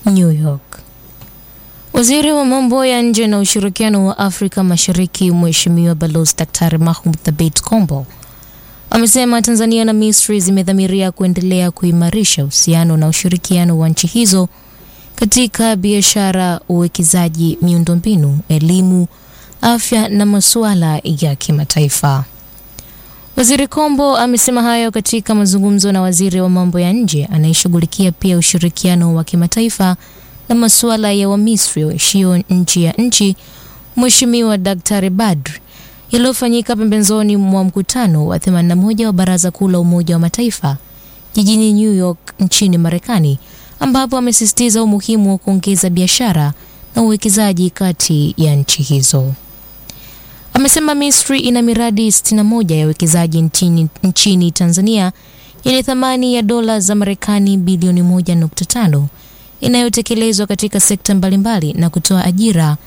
New York. Waziri wa mambo ya nje na ushirikiano wa Afrika Mashariki Mheshimiwa Balozi Daktari Mahmoud Thabit Kombo amesema Tanzania na Misri zimedhamiria kuendelea kuimarisha uhusiano na ushirikiano wa nchi hizo katika biashara, uwekezaji, miundombinu, elimu, afya na masuala ya kimataifa. Waziri Kombo amesema hayo katika mazungumzo na waziri wa mambo ya nje anayeshughulikia pia ushirikiano wa kimataifa na masuala ya Wamisri waishio nchi ya nchi, Mheshimiwa Daktari Badr, yaliyofanyika pembezoni mwa mkutano wa 81 wa Baraza Kuu la Umoja wa Mataifa jijini New York nchini Marekani, ambapo amesisitiza umuhimu wa kuongeza biashara na uwekezaji kati ya nchi hizo. Amesema Misri ina miradi 61 ya uwekezaji nchini, nchini Tanzania yenye thamani ya dola za Marekani bilioni 1.5 inayotekelezwa katika sekta mbalimbali na kutoa ajira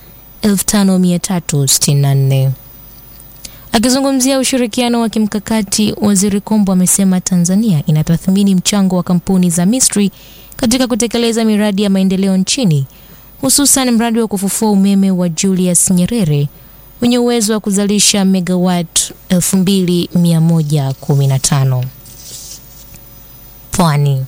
5364. Akizungumzia ushirikiano wa kimkakati, Waziri Kombo amesema Tanzania inatathmini mchango wa kampuni za Misri katika kutekeleza miradi ya maendeleo nchini, hususan mradi wa kufufua umeme wa Julius Nyerere wenye uwezo wa kuzalisha megawatt 2115. Pwani.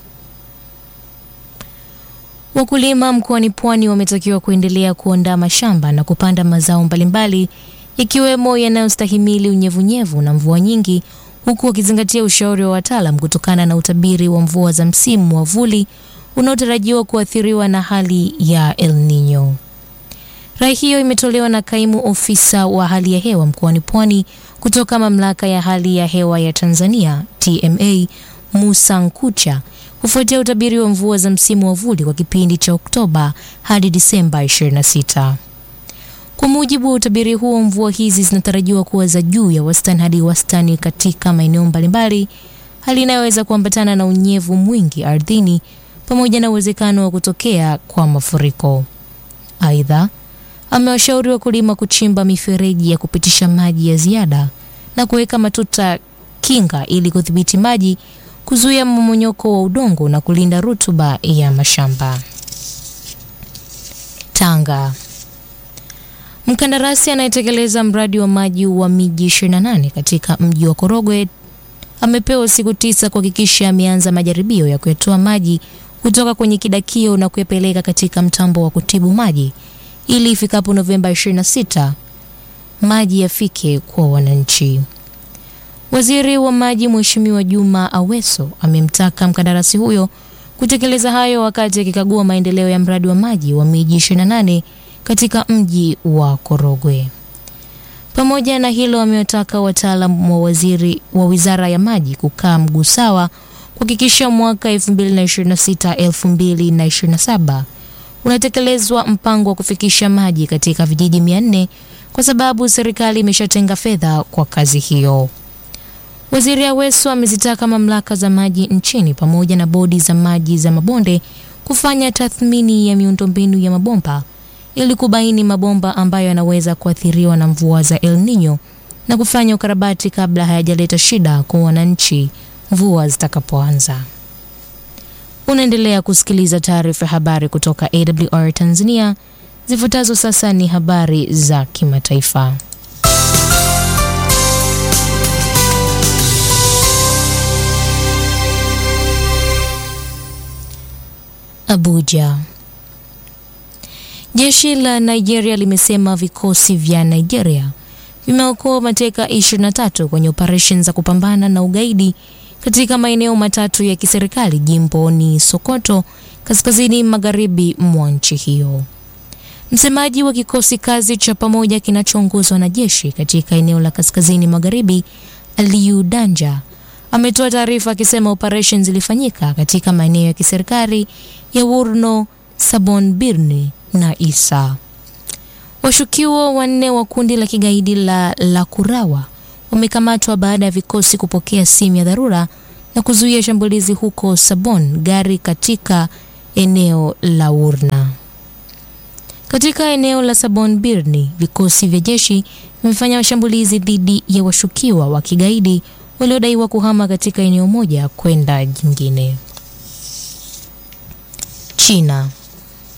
Wakulima mkoani Pwani wametakiwa kuendelea kuandaa mashamba na kupanda mazao mbalimbali ikiwemo yanayostahimili unyevunyevu na mvua nyingi huku wakizingatia ushauri wa wataalam kutokana na utabiri wa mvua za msimu wa vuli unaotarajiwa kuathiriwa na hali ya El Nino. Rai hiyo imetolewa na kaimu ofisa wa hali ya hewa mkoani Pwani kutoka mamlaka ya hali ya hewa ya Tanzania TMA, Musa Nkucha, kufuatia utabiri wa mvua za msimu wa vuli kwa kipindi cha Oktoba hadi Disemba 26. Kwa mujibu wa utabiri huo, mvua hizi zinatarajiwa kuwa za juu ya wastani hadi wastani katika maeneo mbalimbali, hali inayoweza kuambatana na unyevu mwingi ardhini pamoja na uwezekano wa kutokea kwa mafuriko. Aidha, amewashauri wakulima kuchimba mifereji ya kupitisha maji ya ziada na kuweka matuta kinga ili kudhibiti maji, kuzuia mmomonyoko wa udongo na kulinda rutuba ya mashamba. Tanga. Mkandarasi anayetekeleza mradi wa maji wa miji 28 katika mji wa Korogwe amepewa siku tisa kuhakikisha ameanza majaribio ya kuyatoa maji kutoka kwenye kidakio na kuyapeleka katika mtambo wa kutibu maji ili ifikapo Novemba 26 maji yafike kwa wananchi. Waziri wa maji Mheshimiwa Juma Aweso amemtaka mkandarasi huyo kutekeleza hayo wakati akikagua maendeleo ya mradi wa maji wa miji 28 katika mji wa Korogwe. Pamoja na hilo, amewataka wataalam wa waziri wa Wizara ya Maji kukaa mguu sawa kuhakikisha mwaka 2026-2027 unatekelezwa mpango wa kufikisha maji katika vijiji 400 kwa sababu serikali imeshatenga fedha kwa kazi hiyo. Waziri Aweso amezitaka mamlaka za maji nchini pamoja na bodi za maji za mabonde kufanya tathmini ya miundombinu ya mabomba ili kubaini mabomba ambayo yanaweza kuathiriwa na mvua za El Nino na kufanya ukarabati kabla hayajaleta shida kwa wananchi mvua zitakapoanza. Unaendelea kusikiliza taarifa ya habari kutoka AWR Tanzania. Zifuatazo sasa ni habari za kimataifa. Abuja. Jeshi la Nigeria limesema vikosi vya Nigeria vimeokoa mateka 23 kwenye operesheni za kupambana na ugaidi katika maeneo matatu ya kiserikali jimboni Sokoto, kaskazini magharibi mwa nchi hiyo. Msemaji wa kikosi kazi cha pamoja kinachoongozwa na jeshi katika eneo la kaskazini magharibi, Aliyu Danja, ametoa taarifa akisema operesheni zilifanyika katika maeneo ya kiserikali ya Wurno, Sabon Birni na Isa. Washukiwa wanne wa kundi la kigaidi la Lakurawa wamekamatwa baada ya vikosi kupokea simu ya dharura na kuzuia shambulizi huko Sabon gari katika eneo la Wurna. Katika eneo la Sabon Birni, vikosi vya jeshi vimefanya mashambulizi dhidi ya washukiwa wa kigaidi waliodaiwa kuhama katika eneo moja kwenda jingine. China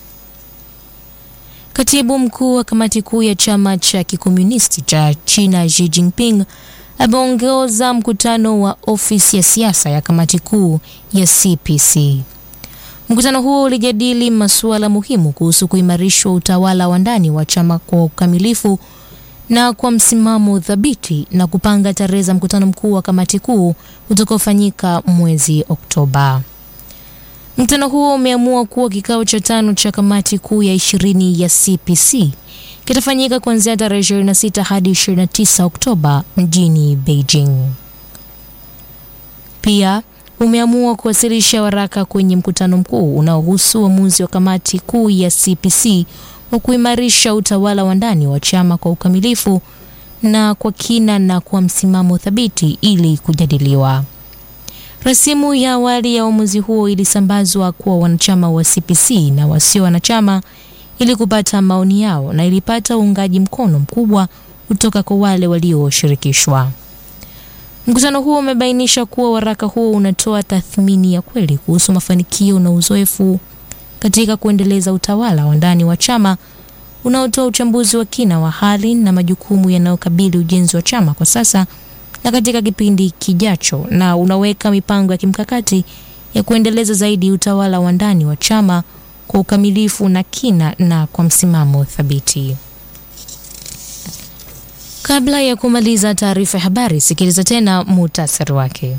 Katibu mkuu wa kamati kuu ya chama cha kikomunisti cha China Xi Jinping ameongoza mkutano wa ofisi ya siasa ya kamati kuu ya CPC. Mkutano huo ulijadili masuala muhimu kuhusu kuimarishwa utawala wa ndani wa chama kwa ukamilifu na kwa msimamo thabiti na kupanga tarehe za mkutano mkuu wa kamati kuu utakaofanyika mwezi Oktoba. Mkutano huo umeamua kuwa kikao cha tano cha kamati kuu ya ishirini ya CPC kitafanyika kuanzia tarehe 26 hadi 29 Oktoba mjini Beijing. Pia umeamua kuwasilisha waraka kwenye mkutano mkuu unaohusu uamuzi wa kamati kuu ya CPC wa kuimarisha utawala wa ndani wa chama kwa ukamilifu na kwa kina na kwa msimamo thabiti ili kujadiliwa. Rasimu ya awali ya uamuzi huo ilisambazwa kwa wanachama wa CPC na wasio wanachama ili kupata maoni yao na ilipata uungaji mkono mkubwa kutoka kwa wale walioshirikishwa. Mkutano huo umebainisha kuwa waraka huo unatoa tathmini ya kweli kuhusu mafanikio na uzoefu katika kuendeleza utawala wa ndani wa chama unaotoa uchambuzi wa kina wa hali na majukumu yanayokabili ujenzi wa chama kwa sasa na katika kipindi kijacho, na unaweka mipango ya kimkakati ya kuendeleza zaidi utawala wa ndani wa chama kwa ukamilifu na kina na kwa msimamo thabiti. Kabla ya kumaliza taarifa ya habari, sikiliza tena muhtasari wake.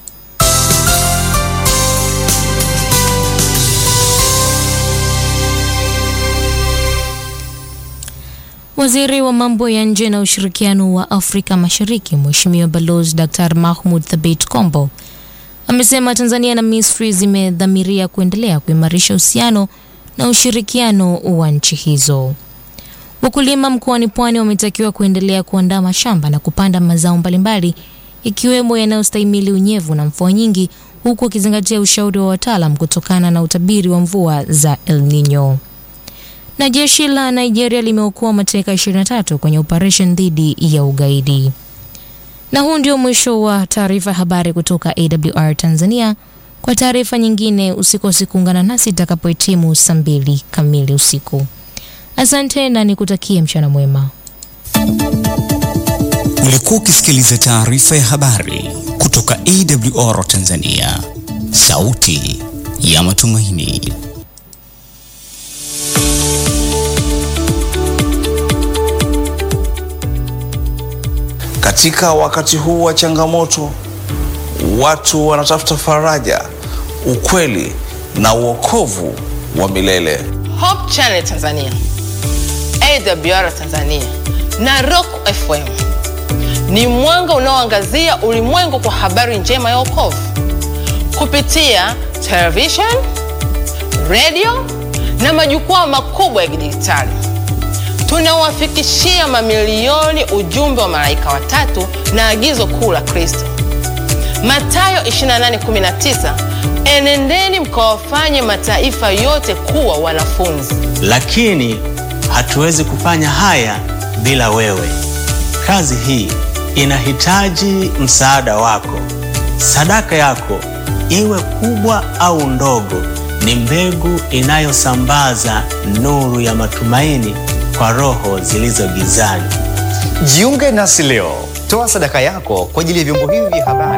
Waziri wa mambo ya nje na ushirikiano wa Afrika Mashariki, Mheshimiwa Balozi Dr. Mahmoud Thabit Kombo amesema Tanzania na Misri zimedhamiria kuendelea kuimarisha uhusiano na ushirikiano wa nchi hizo. Wakulima mkoani Pwani wametakiwa kuendelea kuandaa mashamba na kupanda mazao mbalimbali ikiwemo yanayostahimili unyevu na mvua nyingi, huku wakizingatia ushauri wa wataalam kutokana na utabiri wa mvua za El Nino. Na jeshi la Nigeria limeokoa mateka 23 kwenye operation dhidi ya ugaidi. Na huu ndio mwisho wa taarifa habari kutoka AWR Tanzania. Kwa taarifa nyingine usikose kuungana nasi itakapohitimu saa mbili kamili usiku. Asante na nikutakie mchana mwema. Ulikuwa ukisikiliza taarifa ya habari kutoka AWR Tanzania, sauti ya matumaini. Katika wakati huu wa changamoto, watu wanatafuta faraja, ukweli na uokovu wa milele. Hope Channel Tanzania, AWR Tanzania na Rock FM ni mwanga unaoangazia ulimwengu kwa habari njema ya wokovu kupitia television, radio na majukwaa makubwa ya kidijitali. Tunawafikishia mamilioni ujumbe wa malaika watatu na agizo kuu la Kristo, Mathayo 28:19, enendeni mkawafanye mataifa yote kuwa wanafunzi. Lakini hatuwezi kufanya haya bila wewe. Kazi hii inahitaji msaada wako. Sadaka yako iwe kubwa au ndogo, ni mbegu inayosambaza nuru ya matumaini kwa roho zilizo gizani. Jiunge nasi leo, toa sadaka yako kwa ajili ya vyombo hivi vya habari.